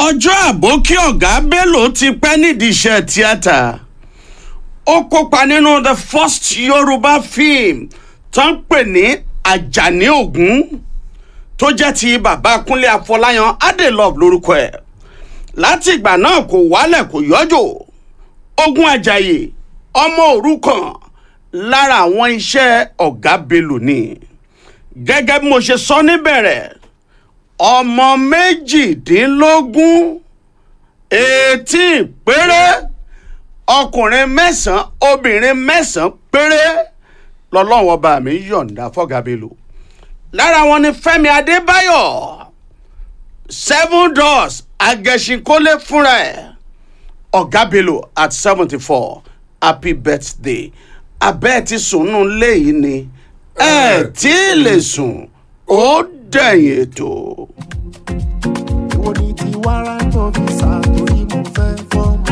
ọjọ́ àbókí ọ̀gá bello ti pẹ́ nídìí iṣẹ́ tíátà ó kópa nínú the first yorùbá film tó ń pè ní ajani ogun tó jẹ́ ti bàbá kúnlé afọláyan adelove lórúkọ ẹ̀ láti ìgbà náà kò wálẹ̀ kò yọjò ogun ajayi ọmọ òrukàn lára àwọn iṣẹ́ ọ̀gá bello ni gẹ́gẹ́ bí mo ṣe sọ níbẹ̀rẹ̀ ọmọ méjìdínlógún eighteen péré ọkùnrin mẹ́sàn-án obìnrin mẹ́sàn-án péré lọ́lọ́wọ́ bá mi yọ̀ǹda fọ́gà bello lára wọn ni fẹ́mi adébáyọ̀ seven doors agẹṣinkólé fúnra ẹ̀ ọ̀gá bello at seventy four happy birthday abẹ́ ti sùn nù léyìí ni ẹ tí ì lè sùn ó dẹ̀yìn ètò. èwo ni ti wàràǹtọ̀ fisa torí mo fẹ́ fọ́mọ.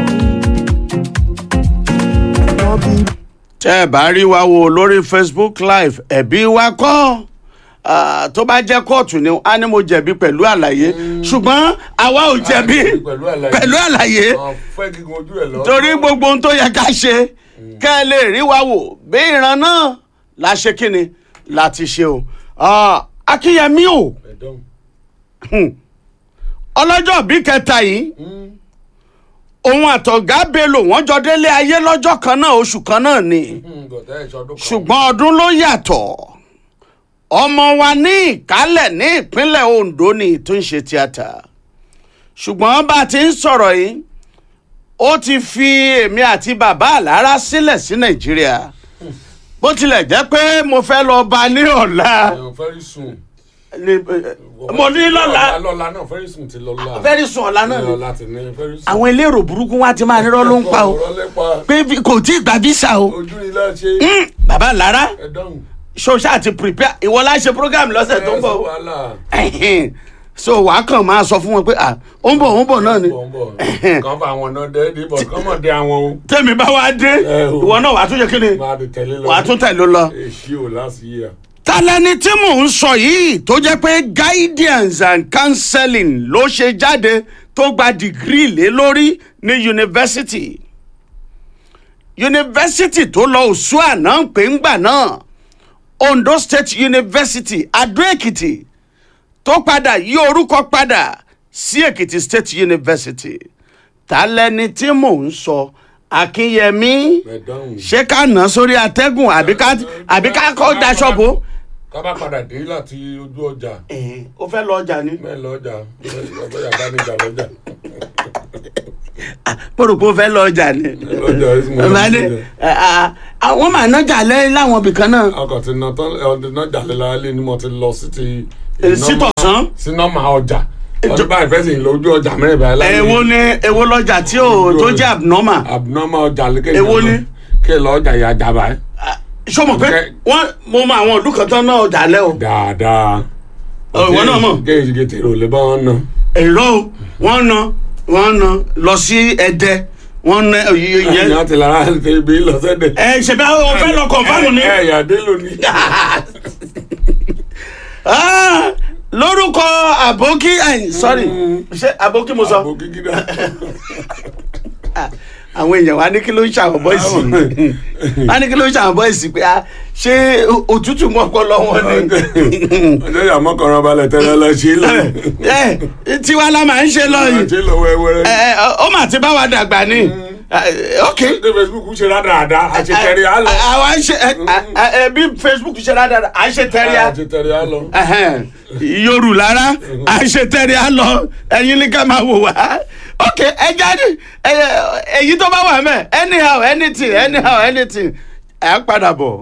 wọ́n bí tẹ́ ẹ bá rí wa wo lórí facebook live ẹ̀bí wa kọ́ Ah, tó bá jẹ́ kóòtù ni a ní mo jẹ̀bi pẹ̀lú àlàyé ṣùgbọ́n àwa ò jẹ̀bi pẹ̀lú àlàyé. pẹ̀lú àlàyé Àwọn fẹ́ kíkun ojú ẹ̀ lọ. torí gbogbo ohun tó yẹ ká ṣe kẹ́ ẹ lè rí wa wò bí ìran náà la ṣe kíni láti ṣe o Ah, akínyẹmí o Ẹ̀dọ́n. ọlọ́jọ́ bí kẹta yìí Mm. òun àtọ̀gá bello wọ́n jọ délé ayé lọ́jọ́ kan náà oṣù kan náà ni. Mm, gọ̀tẹ́ ìṣọdún kan. ṣùgbọ́n ọdún ló yàtọ̀ ọmọ wa ní ìkálẹ̀ ní ìpínlẹ̀ ondo ni tó ń ṣe tíátà ṣùgbọ́n bá a ti ń sọ̀rọ̀ yìí ó ti fi èmi àti bàbá àlárá sílẹ̀ sí nàìjíríà bó tilẹ̀ jẹ́ pé mo fẹ́ lọ bá ní ọ̀la Ẹ̀yàn fẹ́rí sùn. ni- mo ní lọ́la Lọ́la náà fẹ́rí sùn ti lọ́la. fẹ́ẹ́ rí sùn ọ̀la náà ni Lọ́la ti ní fẹ́rí sùn. àwọn elérò burúkú wa ti máa nírọ́ ló ń pa o Ọ̀rọ̀ lẹ́pa. pé vi- kò tí ì gba visa o Ojú ilé ṣe. bàbá àlárá Ẹ̀dọ́n. ṣoṣà àti prepare ìwọ la ṣe program lọ́sẹ̀ tó ń bọ̀ o. wàhálà. Ẹ̀hìn. so wàá kàn máa sọ fún wọn pé à ó ń bọ̀ ó ń bọ̀ náà ni Bọ̀ ń bọ̀. Kàn bá àwọn náà dé dìbò kàn mọ̀ dé àwọn o. tèmi bá wá dé Ẹ o. ìwọ náà wàá tún yẹ kí ni Máa di tẹ̀lé lọ. wàá tún tẹ̀lé lọ. Èṣí ò last year. talẹ́ni tí mò ń sọ yìí tó jẹ́ pé guidance and counseling ló ṣe jáde tó gba dìgírì lé lórí ní yunifásitì yunifásitì tó lọ òṣù àná ń pè ń gbà náà ondo state university adó èkìtì tó padà yí orúkọ padà sí èkìtì state university talẹ́ni tí mò ń sọ akínyẹmí Ẹ̀dọ́n. ṣé ká nà án sórí atẹ́gùn àbí ká àbí ká kọ́ daṣọ bò ó. Ká bá padà dé láti ojú ọjà. ó fẹ́ lọ ọjà ni. Mẹ́ẹ̀ lọ́jà. Ọbẹ̀ yàrá ní ìjà lọ́jà. mo rò pé ó fẹ́ lọ ọjà ni. Lọ́jà ẹ̀sìn mọ́. Màá ní, ẹ, à, àwọn màá nájà lẹ́yìn láwọn ibìkan náà. ọkọ̀ tí iná tán ọdún náà jà lélá lé ni mo ti lọ sí ti. Eh, sí tọ̀sán? sí nọ́mà ọjà ọdún báyìí fẹ́ sì ń lójú ọjà mẹ́rin báyìí láyé. èwo ni èwo lọ́jà tí ò tó jẹ́ abnormal. abnormal ọjà lé kéèyàn Èwo lọ. ni? kí ẹ lọ ọjà yà jà báyìí. ṣó mọ̀ pé Okay. wọ́n mo mọ àwọn ìlú kan tán náà ọjà lẹ́ o. dáadáa. Ọ, ìwọ náà mọ̀. kéèyàn ṣe tèrò lè bá wọn ná. èrò o wọ́n na wọ́n na lọ sí ẹdẹ wọ́n na ìyẹn. ìyá ti lára ti bí lọ sẹ́dẹ̀. ẹ ṣe bá o fẹ́ lọ kọ̀ǹfàmù ni. ẹ yà dé lónìí. Ah, lórúkọ àbókí ẹ̀yìn sorry ṣé àbókí mo sọ. àbò kíkí dá. àwọn èèyàn wa ní kí ló ń ṣàwọn bọ́ìsì wa ní kí ló ń ṣàwọn bọ́ìsì pé ah, ṣé òtútù mọ́ ọpọlọ wọn ni. ọjọ́ yà mọ́kànlá balẹ̀ tẹ́lẹ̀ lọ sí lọ. ẹ tiwa la máa ń ṣe lọ yìí ṣe lọ wẹ́wẹ́rẹ́. ẹ ẹ, ó mà ti bá wa dàgbà ni Eh, ok ṣé facebook ṣe rádaràda àṣetẹ̀rẹ̀ á lọ. àwa ń ṣe ẹ, ẹ, ẹ, bí facebook ṣe rádàrà à ń ṣe tẹ́ríà àṣetẹ̀rẹ̀ á lọ. Ẹhẹ́n. yorù lára à ń ṣe tẹ́ríà lọ ẹ̀yin ní ká máa wò wá ok ẹ jáde ẹ, èyí tó bá wà mẹ́ anyhow anything anyhow anything ẹ padà bọ̀.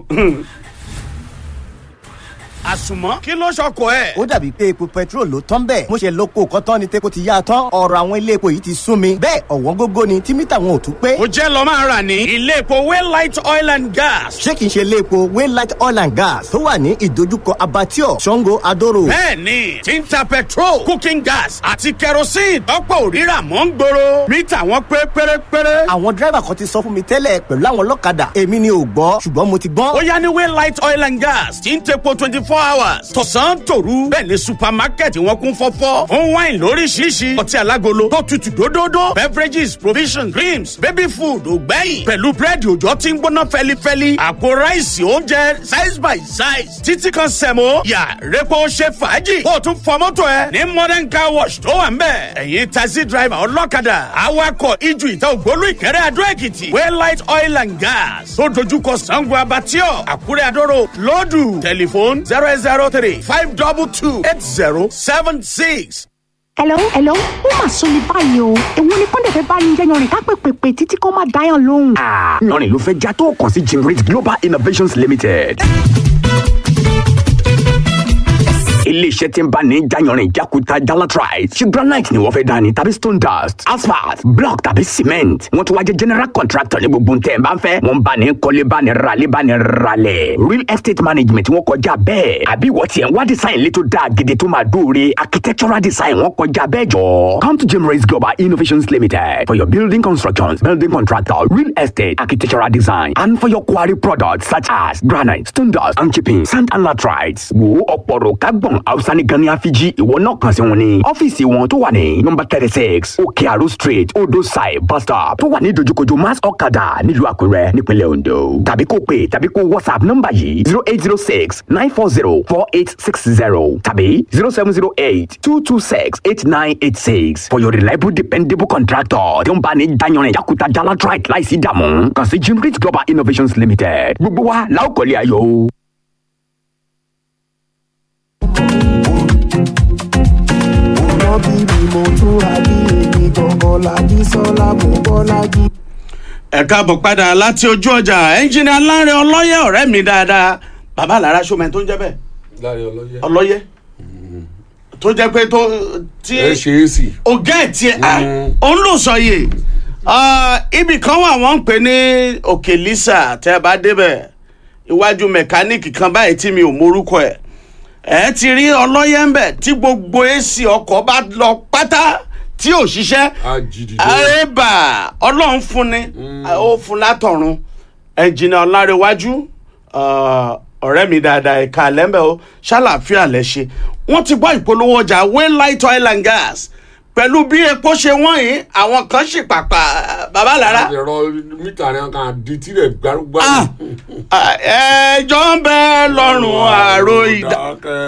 àsùnmọ́ kí ló ṣọkọ ẹ̀. ó dàbí pé epo petrol ló tán bẹ́ẹ̀ mo ṣe lóko kọ́tán ni tepo ti yá a tán ọ̀rọ̀ àwọn ilé epo yìí ti sún mi bẹ́ẹ̀ ọ̀wọ́n gógó ni tí mítà wọn ò tún pé ó jẹ́ lọ́ máa rà ní ilé epo waylight oil and gas. ṣé kìí ṣe ilé epo waylight oil and gas tó wà ní ìdojúkọ abattoir sango adoro bẹ́ẹ̀ni tí ń ta petrol cooking gas àti kerosene tọ́pọ̀ òrírà mọ́ ń gbòòrò mítà wọn pé pérépéré. àwọn dírẹ́bà kan ti sọ fún mi tẹ́lẹ̀ pẹ̀lú àwọn ọlọ́kadà èmi ni ò gbọ́ ṣùgbọ́n mo ti gbọ́n ó yá ní waylight oil and gas tí ń tepo twenty four four hours tọ̀sán tòru bẹ́ẹ̀ ni supermarket wọn kún fọ́fọ́ fún wine lóríṣiríṣi ọtí alágolo tó tutù dódódó beverages provisions creams baby food ògbẹ́yìn pẹ̀lú búrẹ́dì òjò tí ń gbóná fẹ́lifẹ́li àpò ráìsì oúnjẹ size by size títí kan sẹ̀mó yà repo ṣe fàájì kó o tún fọ mọ́tò ẹ ní modern car wash tó wà ń bẹ̀ ẹ̀yin taxi driver ọlọ́kadà awakọ̀ ijù ìta ògbólú ìkẹrẹ́ adó èkìtì waylight oil and gas tó dojúkọ sango abatio àkúrẹ́ adóró lọ́dù tẹlifóònù zero eight zero three five double two eight zero seven six. hello hello ó mà sọ ní báyìí o èwo ni kọ́ńdẹ̀ fẹ́ bá yín jẹ́yàn rìn ká pèpèpè títí kó má dáyàn lóhùn. lọ́rin ló fẹ́ já tó kàn sí jimrit global innovations limited. iléeṣẹ́ tí ń bá ní jayanrin jakuta jalatrite ṣe granite ni wọ́n fẹ́ dání tàbí stone dust asphalt block tàbí cement wọ́n tún wá jẹ́ general contractor ní gbogbo ntẹ̀ ń bá ń fẹ́ wọ́n bá ní kọ́lé bá ní ralé bá ní ralẹ̀ real estate management wọ́n kọjá bẹ́ẹ̀ àbí wọ́n tiẹ̀ ń wá design létò dáa gidi tó máa dóore architectural design wọ́n kọjá bẹ́ẹ̀ jọ. come to Jimrace Global Innovations Limited for your building constructions building contractor real estate architectural design and for your quarry products such as granite stone dust and chipping sand and latrites wo ọ̀pọ̀rọ̀ kágbọ̀n hausa ní gani afiji ìwọ náà kàn sí wọn ní ọ́fíìsì wọn tó wà ní nọmba thirty six òkè àrò street odò side bus stop tó wà ní dojúkojú mass ọ̀kadà nílùú àkúrẹ́ nípínlẹ̀ ondo tàbí kó pè tàbí kó whatsapp nọmba yìí zero eight zero six nine four zero four eight six zero tàbí zero seven zero eight two two six eight nine eight six for your reliable dependable contractor tí ó ń bá ní dayanrin yakuta jalatrite láìsí dààmú kàn sí jimrit global innovations limited gbogbo wa la ó kọ́lé ayọ̀ o. wọ́n bí mi mo túra bí èmi gangan lájí sọ́lá mo bọ́lá jí. ẹ káàbọ̀ padà láti ojú ọjà ẹnjìnìà Lánrè ọlọ́yẹ ọ̀rẹ́ mi dáadáa bàbá àlàra ṣọmọ tó ń jẹ́ bẹ́ẹ̀ láre ọlọ́yẹ. ọlọ́yẹ tó jẹ́ pé tó tí ẹ ṣe é sì. ọgá ẹ̀ tiẹ̀ à Mm. òun ló sọ yìí ibì kan wà wọ́n ń pè ní òkè lisa tẹ́ ẹ bá débẹ̀ iwájú mẹkáníìkì kan báyìí tí mi ò morúkọ ẹ̀ ẹ ti rí ọlọ́yẹ ń bẹ̀ tí gbogbo èsì ọkọ̀ bá lọ pátá tí ò ṣiṣẹ́ a jìdìde. àrẹ́bà ọlọ́run fún ni ó fún látọ̀run ẹnjìnà ọ̀làrẹ̀wájú ọ̀rẹ́ mi dáadáa ẹ̀ka lẹ́mbẹ̀ ó ṣàlàfíà lẹ́ ṣe wọ́n ti gbọ́ ìpolówó ọjà waylight oil and gas pẹ̀lú bí epo ṣe wọ́n yìí àwọn kan ṣì pàpà bàbá lára ẹ̀rọ mítà rẹ̀ kan di tirẹ̀ gbárùgbà. ẹjọ́ ń bẹ lọ́rùn àrò ìdá.